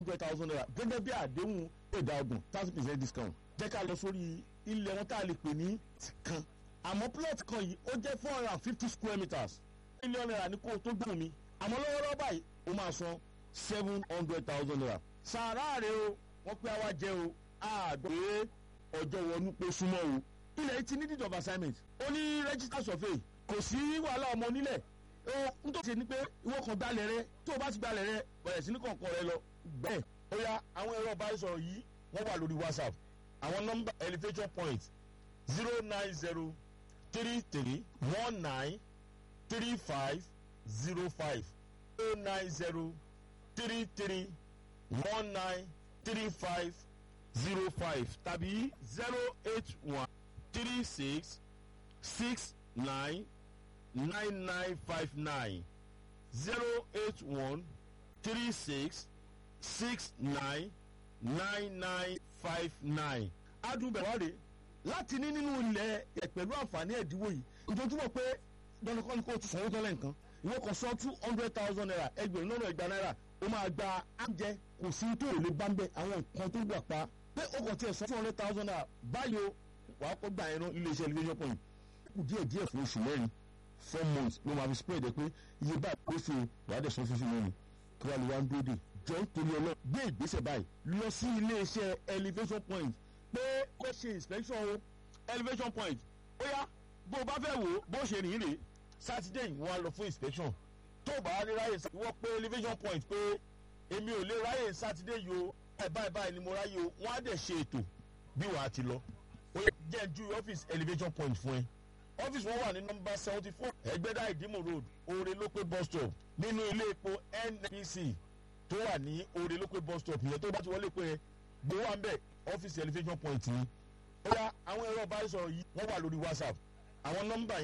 hundred thousand naira gẹ́gẹ́ bí àdéhùn ìdá ọgbọ̀n thirty percent discount jẹ́ ká lọ sórí ilẹ̀ wọn tá a lè pè ní kan àmọ́ plot kan yìí ó jẹ́ four hundred and fifty square meters mílíọ̀nù naira ní kó o tó gbóhùn mi àmọ́ lọ́wọ́lọ́wọ́ báyìí ó máa san seven hundred thousand naira sàárà rẹ o wọ́n pé àwa jẹ́ o àgbẹ̀ ọjọ́ wọnú pé súnmọ́ o ilẹ̀ yìí ti ní deed of assignment ó ní register survey kò sí wàhálà ọmọ onílẹ̀ ó ń tó ṣe ni pé ìwọ kan gbalẹ̀ rẹ tó o bá ti gbalẹ̀ rẹ bẹ̀rẹ̀ sí ní kọ̀ọ̀kan rẹ lọ bẹ́ẹ̀ ó yá àwọn ẹ̀rọ ìbánisọ̀rọ̀ yìí wọ́n wà lórí whatsapp àwọn nọ́mbà elevation point zero nine zero three three one nine three five zero five zero nine zero three three one nine three five zero five tàbí zero eight one three six six nine nine nine five nine zero eight one three six six nine nine nine five nine. adùnbẹ̀wárẹ̀ láti ní nínú ilẹ̀ ẹ̀ pẹ̀lú àǹfààní ẹ̀dínwó yìí ìjọ́júmọ̀ pé dandankan ni kò tún sanwó tọ́lẹ̀ nǹkan ìwọ kan sọ two hundred thousand naira ẹgbẹ̀rún lọ́nà ìgbà náírà ó máa gba oúnjẹ kò sí tó lè bá ń bẹ àwọn nǹkan tó gbà pa pé ó kàn tiẹ̀ sọ two hundred thousand naira báyìí o wàá kó gbà ẹran ilé iṣẹ́ elevation point kù díẹ̀ díẹ̀ fún oṣù mẹ́rin four months ló máa fi spread ẹ pé iye báyìí ó fi wàá dẹ̀ sọ fífi mẹ́rin kí wàá lè wá ń dúró dè jọ ń torí ọlọ́ gbé ìgbésẹ̀ báyìí lọ sí ilé iṣẹ́ elevation point pé kó ṣe inspection o elevation point ó yá bó o bá fẹ́ wò ó bó ṣe rìn rè sátidé yìí wọ́n á lọ fún inspection tó o bá rí ráyè wọ́n pé elevation point pé èmi ò lè ráyè sátidé yìí o báyìí báyìí ni mo ráyè o wọ́n á dẹ̀ ṣe ètò bí wàá ti lọ ó yẹ jẹ́ ju ọ́fíìsì elevation point fún ẹ ọ́fíìsì wọn wà ní nọmba seventy four ẹgbẹ́dá ìdímò road oore lópé bus stop nínú ilé epo nnpc tó wà ní oore lópé bus stop yẹn tó bá ti wọlé pé gbowó à ń bẹ̀ ọ́fíìsì elevation point ni ó yá àwọn ẹ̀rọ ìbánisọ̀rọ̀ yìí wọ́n wà lórí whatsapp àwọn nọmba